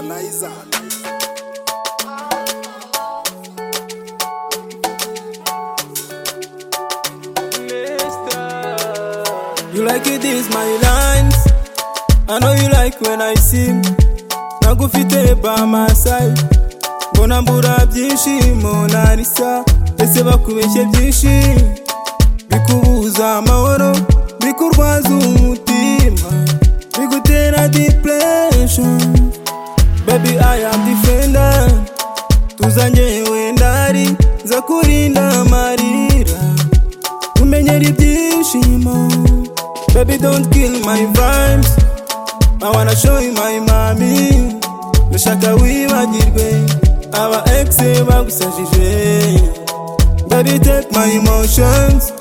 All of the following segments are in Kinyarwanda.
Liza. You like it is my lines. I know you like when I sing. Nagufite by my side. Mbona mbura byishimo narisa ese bakubeshye byinshi bikubuza amahoro bikurwaza umutima bigutera depression baby I am defender tuzanye wenda ari nza kurinda amarira umenyera ibyishimo baby don't kill my vibes I wanna show you my mami ndashaka wibagirwe aba ex bagusajije baby take my emotions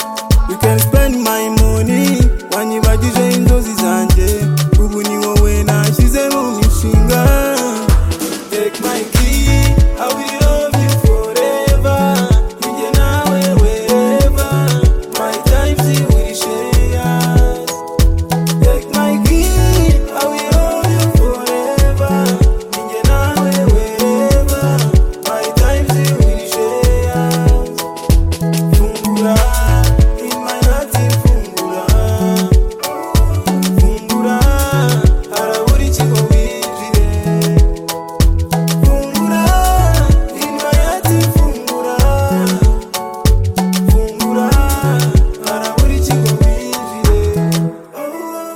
you can spend my money wanyibagije inzozi zanjye ubu ni wowe nashyize mu mishinga take my key I will love you forever Ninjye nawe wherever My times you will share Take my key, I will love you forever. Ninge nawe wherever, my times you will share. Fungura, in my heart fungura. Fungura, harabura ikigo winjire. Fungura, in my heart fungura. Fungura, harabura ikigo winjire.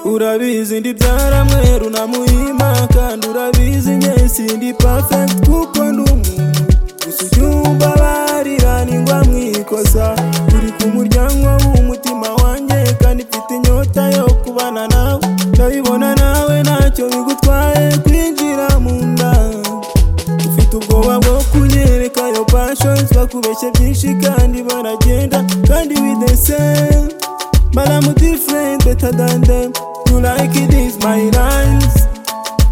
Urabizi ndi byaramweru na muhima kandi urabizi nge sindi perfect kuko ndi umuntu gusa ujya umva barira ningwa mwikosa turi ku muryango w'umutima wanjye kandi mfite inyota yo kubana nawe ndabibona nawe ntacyo bigutwaye kwinjira mu nda ufite ubwoba bwo kunyereka yo passions bakubeshye byinshi kandi baragenda kandi bidesere But I'm different, better than them. You like it is my lines.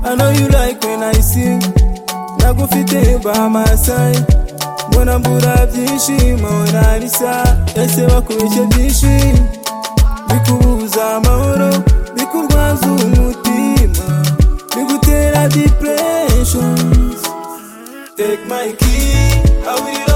I know you like when I sing. Nagufite by my side. Mbona mbura byishimo narisa ese bakubeshye byinshi bikubuza amahoro bikurwaza umutima bigutera depressions Take my key, I will